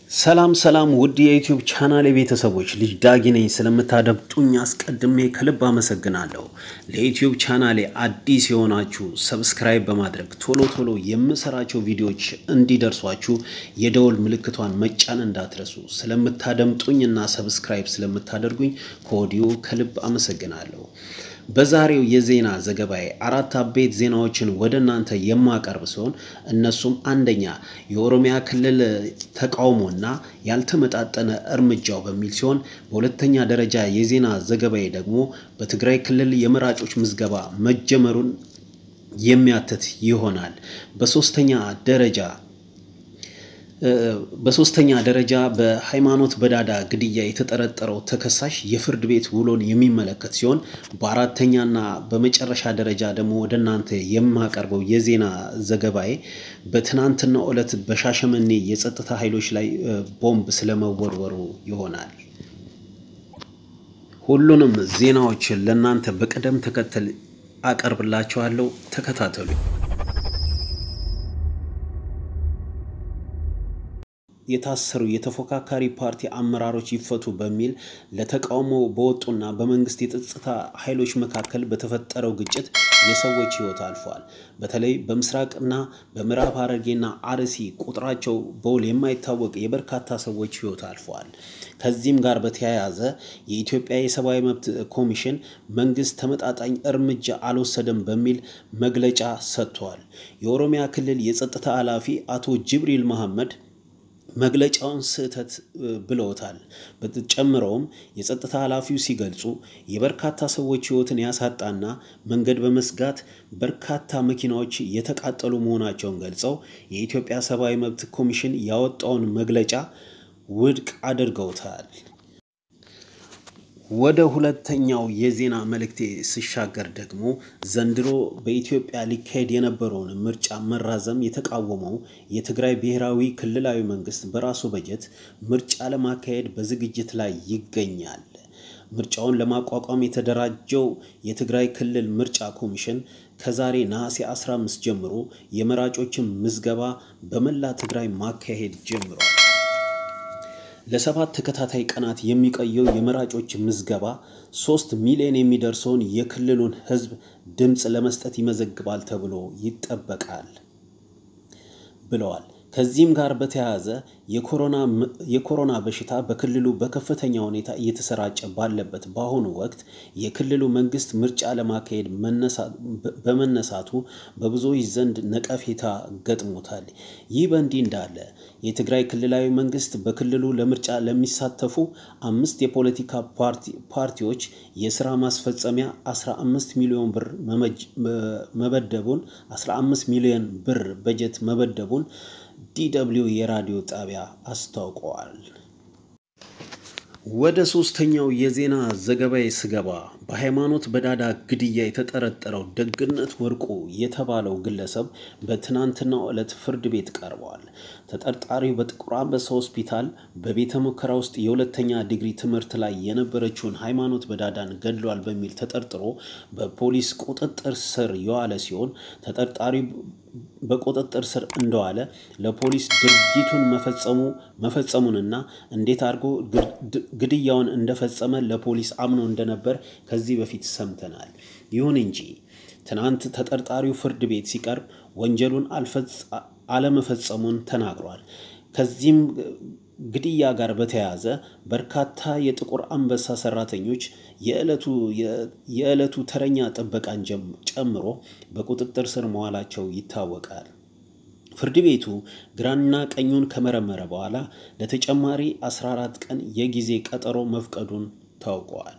ሰላም ሰላም ውድ የዩቲዩብ ቻናል ቤተሰቦች ልጅ ዳጊ ነኝ። ስለምታደምጡኝ አስቀድሜ ከልብ አመሰግናለሁ። ለዩቲዩብ ቻናሌ አዲስ የሆናችሁ ሰብስክራይብ በማድረግ ቶሎ ቶሎ የምሰራቸው ቪዲዮዎች እንዲደርሷችሁ የደወል ምልክቷን መጫን እንዳትረሱ። ስለምታደምጡኝ እና ሰብስክራይብ ስለምታደርጉኝ ከወዲሁ ከልብ አመሰግናለሁ። በዛሬው የዜና ዘገባዬ አራት አበይት ዜናዎችን ወደ እናንተ የማቀርብ ሲሆን እነሱም አንደኛ የኦሮሚያ ክልል ተቃውሞና ያልተመጣጠነ እርምጃው በሚል ሲሆን በሁለተኛ ደረጃ የዜና ዘገባዬ ደግሞ በትግራይ ክልል የመራጮች ምዝገባ መጀመሩን የሚያትት ይሆናል። በሶስተኛ ደረጃ በሶስተኛ ደረጃ በሃይማኖት በዳዳ ግድያ የተጠረጠረው ተከሳሽ የፍርድ ቤት ውሎን የሚመለከት ሲሆን በአራተኛና በመጨረሻ ደረጃ ደግሞ ወደ እናንተ የማቀርበው የዜና ዘገባዬ በትናንትናው ዕለት በሻሸመኔ የጸጥታ ኃይሎች ላይ ቦምብ ስለመወርወሩ ይሆናል። ሁሉንም ዜናዎችን ለእናንተ በቅደም ተከተል አቀርብላችኋለሁ። ተከታተሉ። የታሰሩ የተፎካካሪ ፓርቲ አመራሮች ይፈቱ በሚል ለተቃውሞ በወጡና በመንግስት የጸጥታ ኃይሎች መካከል በተፈጠረው ግጭት የሰዎች ሕይወት አልፏል። በተለይ በምስራቅና በምዕራብ ሐረርጌና አርሲ ቁጥራቸው በውል የማይታወቅ የበርካታ ሰዎች ሕይወት አልፏል። ከዚህም ጋር በተያያዘ የኢትዮጵያ የሰብአዊ መብት ኮሚሽን መንግስት ተመጣጣኝ እርምጃ አልወሰደም በሚል መግለጫ ሰጥቷል። የኦሮሚያ ክልል የጸጥታ ኃላፊ አቶ ጅብሪል መሐመድ መግለጫውን ስህተት ብለውታል። ጨምረውም የጸጥታ ኃላፊው ሲገልጹ የበርካታ ሰዎች ሕይወትን ያሳጣና መንገድ በመዝጋት በርካታ መኪናዎች የተቃጠሉ መሆናቸውን ገልጸው የኢትዮጵያ ሰብአዊ መብት ኮሚሽን ያወጣውን መግለጫ ውድቅ አድርገውታል። ወደ ሁለተኛው የዜና መልእክቴ ስሻገር ደግሞ ዘንድሮ በኢትዮጵያ ሊካሄድ የነበረውን ምርጫ መራዘም የተቃወመው የትግራይ ብሔራዊ ክልላዊ መንግስት በራሱ በጀት ምርጫ ለማካሄድ በዝግጅት ላይ ይገኛል። ምርጫውን ለማቋቋም የተደራጀው የትግራይ ክልል ምርጫ ኮሚሽን ከዛሬ ነሐሴ 15 ጀምሮ የመራጮችን ምዝገባ በመላ ትግራይ ማካሄድ ጀምሯል። ለሰባት ተከታታይ ቀናት የሚቆየው የመራጮች ምዝገባ ሶስት ሚሊዮን የሚደርሰውን የክልሉን ሕዝብ ድምፅ ለመስጠት ይመዘግባል ተብሎ ይጠበቃል ብለዋል። ከዚህም ጋር በተያያዘ የኮሮና በሽታ በክልሉ በከፍተኛ ሁኔታ እየተሰራጨ ባለበት በአሁኑ ወቅት የክልሉ መንግስት ምርጫ ለማካሄድ በመነሳቱ በብዙዎች ዘንድ ነቀፌታ ገጥሞታል። ይህ በእንዲህ እንዳለ የትግራይ ክልላዊ መንግስት በክልሉ ለምርጫ ለሚሳተፉ አምስት የፖለቲካ ፓርቲዎች የስራ ማስፈጸሚያ 15 ሚሊዮን ብር መበደቡን 15 ሚሊዮን ብር በጀት መበደቡን ዲደብሊው የራዲዮ ጣቢያ አስታውቀዋል። ወደ ሶስተኛው የዜና ዘገባዬ ስገባ በሃይማኖት በዳዳ ግድያ የተጠረጠረው ደግነት ወርቁ የተባለው ግለሰብ በትናንትናው ዕለት ፍርድ ቤት ቀርበዋል። ተጠርጣሪው በጥቁር አንበሳ ሆስፒታል በቤተ ሙከራ ውስጥ የሁለተኛ ዲግሪ ትምህርት ላይ የነበረችውን ሃይማኖት በዳዳን ገድሏል በሚል ተጠርጥሮ በፖሊስ ቁጥጥር ስር የዋለ ሲሆን ተጠርጣሪው በቁጥጥር ስር እንደዋለ ለፖሊስ ድርጊቱን መፈጸሙ መፈጸሙንና እንዴት አድርጎ ግድያውን እንደፈጸመ ለፖሊስ አምኖ እንደነበር ከዚህ በፊት ሰምተናል። ይሁን እንጂ ትናንት ተጠርጣሪው ፍርድ ቤት ሲቀርብ ወንጀሉን አለመፈጸሙን ተናግሯል። ከዚህም ግድያ ጋር በተያያዘ በርካታ የጥቁር አንበሳ ሰራተኞች የዕለቱ ተረኛ ጥበቃን ጨምሮ በቁጥጥር ስር መዋላቸው ይታወቃል። ፍርድ ቤቱ ግራና ቀኙን ከመረመረ በኋላ ለተጨማሪ 14 ቀን የጊዜ ቀጠሮ መፍቀዱን ታውቋል።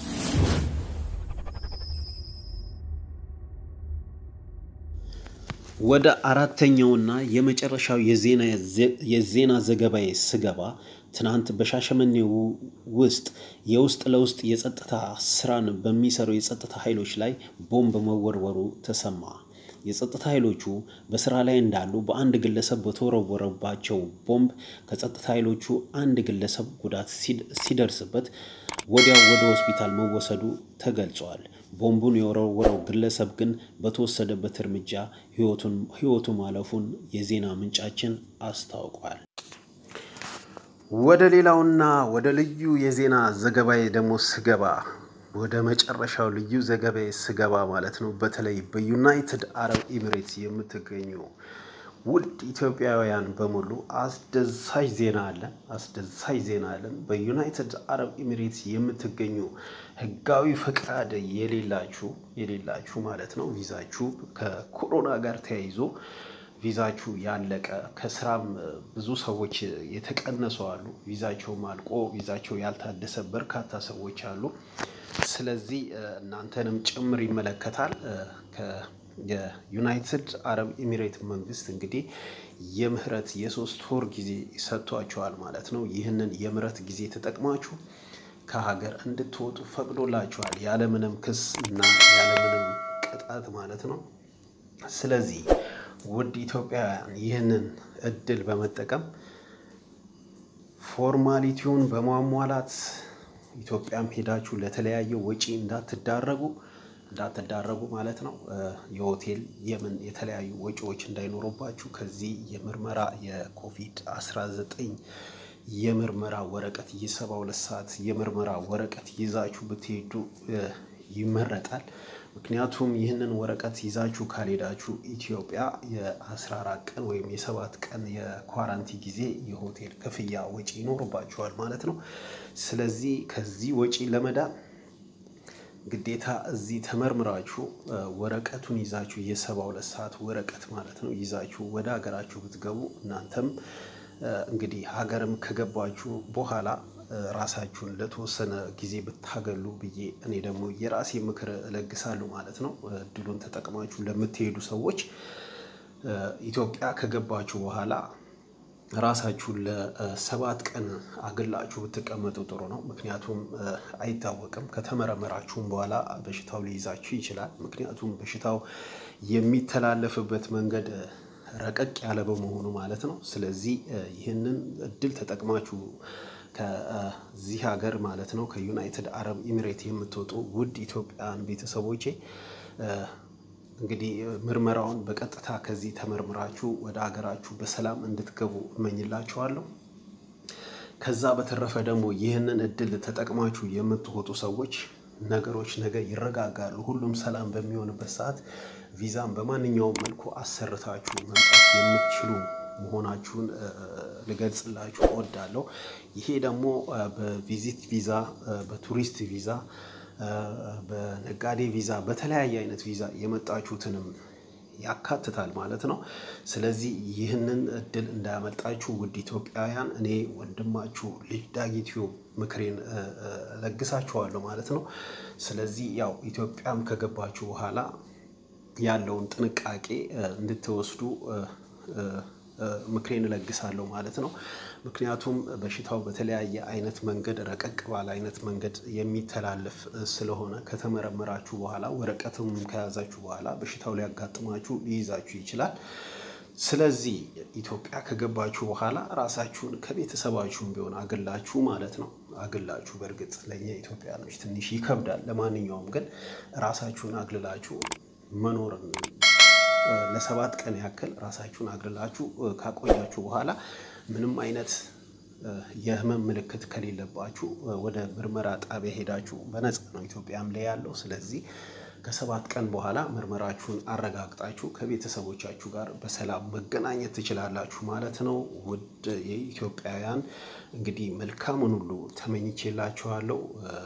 ወደ አራተኛውና የመጨረሻው የዜና ዘገባዬ ስገባ ትናንት በሻሸመኔ ውስጥ የውስጥ ለውስጥ የጸጥታ ስራን በሚሰሩ የጸጥታ ኃይሎች ላይ ቦምብ መወርወሩ ተሰማ። የጸጥታ ኃይሎቹ በስራ ላይ እንዳሉ በአንድ ግለሰብ በተወረወረባቸው ቦምብ ከጸጥታ ኃይሎቹ አንድ ግለሰብ ጉዳት ሲደርስበት ወዲያው ወደ ሆስፒታል መወሰዱ ተገልጿል። ቦምቡን የወረወረው ግለሰብ ግን በተወሰደበት እርምጃ ሕይወቱ ማለፉን የዜና ምንጫችን አስታውቋል። ወደ ሌላውና ወደ ልዩ የዜና ዘገባዬ ደግሞ ስገባ ወደ መጨረሻው ልዩ ዘገባዬ ስገባ ማለት ነው በተለይ በዩናይትድ አረብ ኤሚሬትስ የምትገኙ ውድ ኢትዮጵያውያን በሙሉ አስደሳች ዜና አለን። አስደሳች ዜና አለን። በዩናይትድ አረብ ኤሚሬትስ የምትገኙ ህጋዊ ፈቃድ የሌላችሁ የሌላችሁ ማለት ነው ቪዛችሁ ከኮሮና ጋር ተያይዞ ቪዛችሁ ያለቀ ከስራም ብዙ ሰዎች የተቀነሱ አሉ። ቪዛቸውም አልቆ ቪዛቸው ያልታደሰ በርካታ ሰዎች አሉ። ስለዚህ እናንተንም ጭምር ይመለከታል። የዩናይትድ አረብ ኤሚሬት መንግስት እንግዲህ የምህረት የሶስት ወር ጊዜ ሰጥቷችኋል ማለት ነው። ይህንን የምህረት ጊዜ ተጠቅማችሁ ከሀገር እንድትወጡ ፈቅዶላችኋል ያለምንም ክስ እና ያለምንም ቅጣት ማለት ነው። ስለዚህ ውድ ኢትዮጵያውያን ይህንን እድል በመጠቀም ፎርማሊቲውን በማሟላት ኢትዮጵያም ሄዳችሁ ለተለያየ ወጪ እንዳትዳረጉ እንዳትዳረጉ ማለት ነው። የሆቴል የምን የተለያዩ ወጪዎች እንዳይኖሩባችሁ ከዚህ የምርመራ የኮቪድ 19 የምርመራ ወረቀት የሰባ ሁለት ሰዓት የምርመራ ወረቀት ይዛችሁ ብትሄዱ ይመረጣል። ምክንያቱም ይህንን ወረቀት ይዛችሁ ካልሄዳችሁ ኢትዮጵያ የ14 ቀን ወይም የሰባት ቀን የኳራንቲ ጊዜ የሆቴል ክፍያ ወጪ ይኖርባችኋል ማለት ነው። ስለዚህ ከዚህ ወጪ ለመዳን ግዴታ እዚህ ተመርምራችሁ ወረቀቱን ይዛችሁ የሰባ ሁለት ሰዓት ወረቀት ማለት ነው ይዛችሁ ወደ ሀገራችሁ ብትገቡ እናንተም እንግዲህ ሀገርም ከገባችሁ በኋላ ራሳችሁን ለተወሰነ ጊዜ ብታገሉ ብዬ እኔ ደግሞ የራሴ ምክር እለግሳለሁ ማለት ነው። እድሉን ተጠቅማችሁ ለምትሄዱ ሰዎች ኢትዮጵያ ከገባችሁ በኋላ ራሳችሁን ለሰባት ቀን አግላችሁ ብትቀመጡ ጥሩ ነው። ምክንያቱም አይታወቅም ከተመረመራችሁም በኋላ በሽታው ሊይዛችሁ ይችላል። ምክንያቱም በሽታው የሚተላለፍበት መንገድ ረቀቅ ያለ በመሆኑ ማለት ነው። ስለዚህ ይህንን እድል ተጠቅማችሁ ከዚህ ሀገር ማለት ነው ከዩናይትድ አረብ ኤሚሬት የምትወጡ ውድ ኢትዮጵያን ቤተሰቦቼ እንግዲህ ምርመራውን በቀጥታ ከዚህ ተመርምራችሁ ወደ ሀገራችሁ በሰላም እንድትገቡ እመኝላችኋለሁ። ከዛ በተረፈ ደግሞ ይህንን እድል ተጠቅማችሁ የምትወጡ ሰዎች ነገሮች ነገ ይረጋጋሉ። ሁሉም ሰላም በሚሆንበት ሰዓት ቪዛን በማንኛውም መልኩ አሰርታችሁ መምጣት የምትችሉ መሆናችሁን ልገልጽላችሁ እወዳለሁ። ይሄ ደግሞ በቪዚት ቪዛ፣ በቱሪስት ቪዛ፣ በነጋዴ ቪዛ፣ በተለያየ አይነት ቪዛ የመጣችሁትንም ያካትታል ማለት ነው። ስለዚህ ይህንን እድል እንዳያመልጣችሁ ውድ ኢትዮጵያውያን እኔ ወንድማችሁ ልጅ ዳጊትዮ ምክሬን ለግሳችኋለሁ ማለት ነው። ስለዚህ ያው ኢትዮጵያም ከገባችሁ በኋላ ያለውን ጥንቃቄ እንድትወስዱ ምክሬን እለግሳለሁ ማለት ነው። ምክንያቱም በሽታው በተለያየ አይነት መንገድ ረቀቅ ባለ አይነት መንገድ የሚተላለፍ ስለሆነ ከተመረመራችሁ በኋላ ወረቀትም ከያዛችሁ በኋላ በሽታው ሊያጋጥማችሁ ሊይዛችሁ ይችላል። ስለዚህ ኢትዮጵያ ከገባችሁ በኋላ ራሳችሁን ከቤተሰባችሁም ቢሆን አግላችሁ ማለት ነው አግላችሁ በእርግጥ ለእኛ ኢትዮጵያኖች ትንሽ ይከብዳል። ለማንኛውም ግን ራሳችሁን አግልላችሁ መኖርን ለሰባት ቀን ያክል ራሳችሁን አግልላችሁ ካቆያችሁ በኋላ ምንም አይነት የህመም ምልክት ከሌለባችሁ ወደ ምርመራ ጣቢያ ሄዳችሁ በነፃ ነው ኢትዮጵያም ላይ ያለው። ስለዚህ ከሰባት ቀን በኋላ ምርመራችሁን አረጋግጣችሁ ከቤተሰቦቻችሁ ጋር በሰላም መገናኘት ትችላላችሁ ማለት ነው። ውድ የኢትዮጵያውያን እንግዲህ መልካሙን ሁሉ ተመኝቼላችኋለሁ።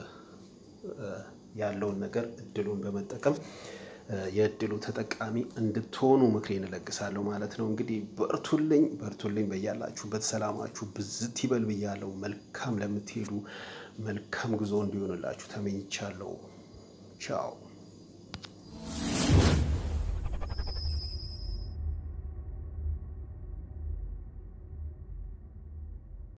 ያለውን ነገር እድሉን በመጠቀም የእድሉ ተጠቃሚ እንድትሆኑ ምክሬን እለግሳለሁ ማለት ነው። እንግዲህ በርቱልኝ በርቱልኝ፣ በያላችሁበት ሰላማችሁ ብዝት ይበል ብያለሁ። መልካም ለምትሄዱ መልካም ጉዞ እንዲሆንላችሁ ተመኝቻለሁ። ቻው